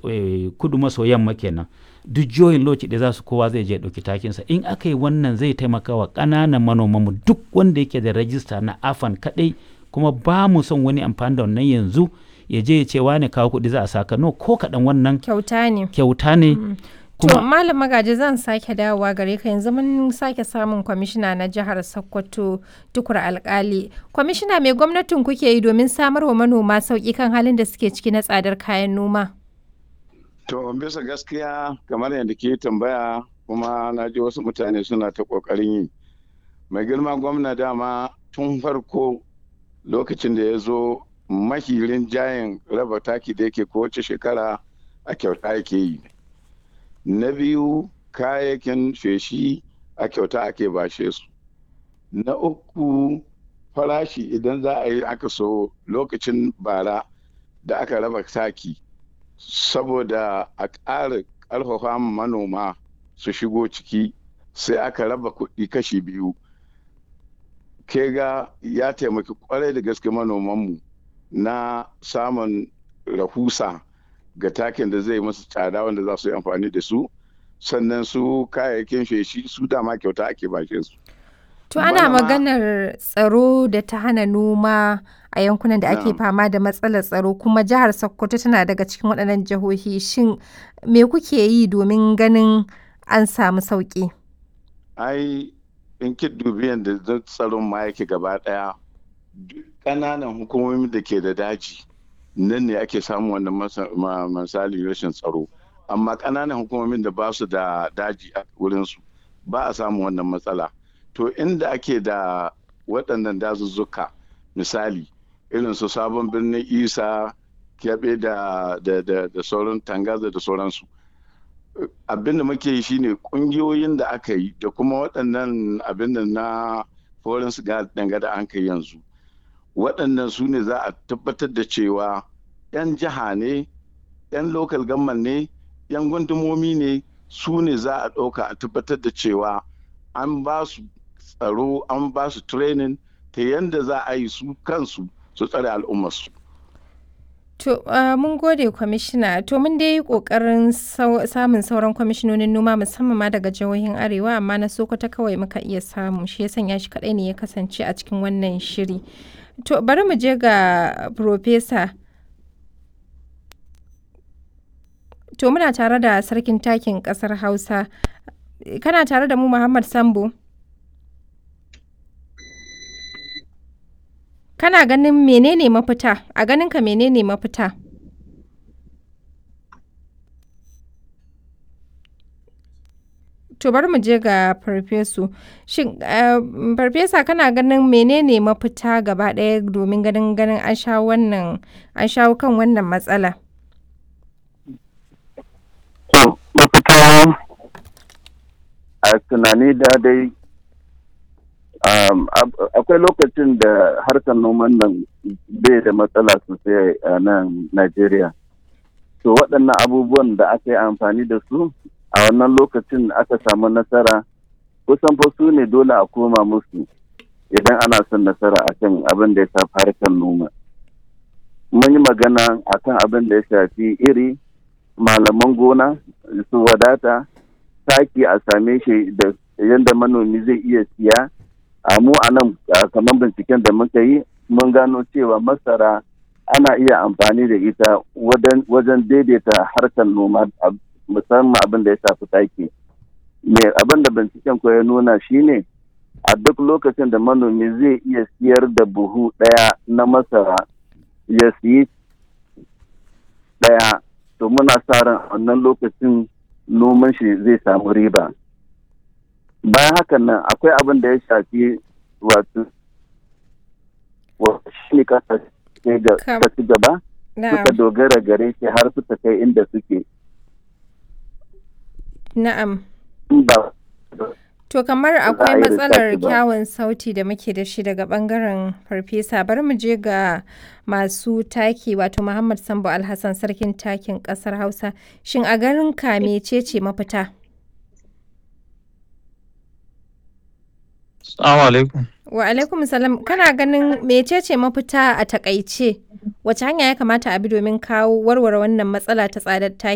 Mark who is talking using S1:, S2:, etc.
S1: kudu maso yamma kenan duk jihohin lokaci da za su kowa zai je ɗauki takinsa in aka yi wannan zai taimaka wa ƙananan manomanmu duk wanda yake da rajista na afan kaɗai kuma ba mu son wani amfani da wannan yanzu ya je ya ce wane kawo kuɗi za a saka no ko kaɗan wannan
S2: kyauta ne
S1: kyauta ne
S2: to malam magaji zan sake dawowa gare ka yanzu mun sake samun kwamishina na jihar sokoto tukur alkali kwamishina mai gwamnatin kuke yi domin samar wa manoma sauƙi kan halin da suke ciki na tsadar kayan noma
S3: To bisa gaskiya kamar yadda ke tambaya kuma na ji wasu mutane suna ta ƙoƙarin yi. Mai girma gwamna dama tun farko lokacin da ya zo mahirin jayin raba taki da yake kowace shekara a kyauta yake yi. Na biyu kayayyakin feshi a kyauta ake bashe su. Na uku farashi idan za a yi aka so lokacin bara da aka raba taki. saboda a ƙara ƙarfafa manoma su shigo ciki sai aka raba kuɗi kashi biyu ke ga ya taimaki kwarai da gaske manomanmu na samun rahusa ga takin da zai masu tsada wanda za su yi amfani da su sannan su kayayyakin feshi su dama kyauta ake bashe su
S2: To ana maganar tsaro da ta hana noma a yankunan da ake fama da matsalar tsaro kuma jihar Sokoto tana daga cikin waɗannan jihohi shin me kuke yi domin ganin an samu sauƙi?
S3: Ai in ki dubi yadda tsaron ma yake gaba ɗaya ƙananan hukumomi da ke da daji nan ne ake samun wannan misali rashin tsaro amma ƙananan hukumomin da ba su da daji a wurinsu ba a samun wannan matsala. to inda ake da waɗannan dazuzzuka misali irin su sabon birnin isa kyaɓe da, da, da, da sauran tangaza da sauransu abin da muke yi shine ƙungiyoyin da aka yi da kuma waɗannan abin da na foreign siga danga da an kai yanzu waɗannan su ne za a tabbatar da cewa 'yan jiha ne 'yan local government ne 'yan gundumomi ne su ne za a ɗauka a tabbatar da cewa an ba su tsaro an ba su training ta yadda za a yi su kansu su tsare al'ummarsu.
S2: To, uh, mun gode kwamishina, to mun dai yi ƙoƙarin samun sauran kwamishinonin noma musamman ma daga jihohin Arewa, amma na Sokoto kawai muka iya samu, shi ya sanya shi kaɗai ne ya kasance a cikin wannan shiri. To, bari mu je ga Profesa. To, muna tare da sarkin takin ƙasar Hausa. Kana tare da mu Muhammad Sambo? Kana ganin menene mafita? A ganinka menene mafita? To bari mu je ga farfesu. Shin farfesa kana ganin menene mafita gaba ɗaya domin ganin ganin an shawo wannan an shawo kan wannan matsala?
S4: To mafita a tunani da dai akwai lokacin da harkar noman nan bai da matsala sosai a nan Najeriya. To waɗannan abubuwan da aka yi amfani da su a wannan lokacin aka samu nasara kusan fa su ne dole a koma musu idan ana son nasara a kan abin da ya shafi harkar noma. Mun yi magana a kan abin da ya shafi iri, malaman gona, su wadata, taki a same shi da yadda manomi zai iya siya. a mu a nan kamar binciken da muka yi mun gano cewa masara ana iya amfani da ita wajen daidaita harkar noma musamman abin da ya shafi taki me abin da binciken ko ya nuna shine a duk lokacin da manomi zai iya siyar da buhu ɗaya na masara ya siyi ɗaya to muna sa ran wannan lokacin noman shi zai samu riba bayan hakan nan akwai abin da ya shafi wato shi ne kasa ci gaba suka dogara gare shi har suka kai inda suke
S2: na'am To kamar akwai matsalar kyawun sauti da muke da shi daga bangaren farfesa bari mu je ga masu taki wato Muhammad Sambo Alhassan sarkin takin kasar Hausa shin a garin ka mecece mafita?
S5: Assalamu alaikum.
S2: Wa alaikum salam kana ganin mecece mafita a takaice wace hanya ya kamata a bi domin kawo warware wannan matsala ta tsadar taki?